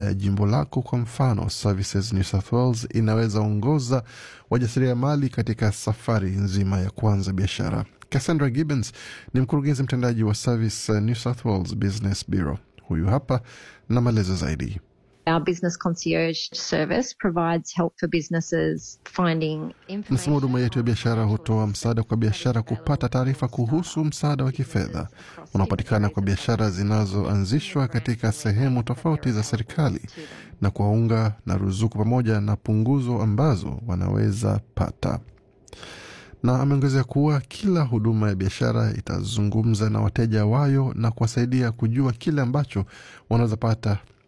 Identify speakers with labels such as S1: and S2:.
S1: ya jimbo lako. Kwa mfano, Services New South Wales inaweza ongoza wajasiriamali katika safari nzima ya kuanza biashara. Cassandra Gibbons ni mkurugenzi mtendaji wa Service New South Wales Business Bureau. Huyu hapa na maelezo zaidi.
S2: Our business concierge service provides help for businesses finding
S1: Mfumo wa huduma yetu ya biashara hutoa msaada kwa biashara kupata taarifa kuhusu msaada wa kifedha unaopatikana kwa biashara zinazoanzishwa katika sehemu tofauti za serikali na kuwaunga na ruzuku pamoja na punguzo ambazo wanaweza pata na ameongezea kuwa kila huduma ya biashara itazungumza na wateja wayo na kuwasaidia kujua kile ambacho wanaweza pata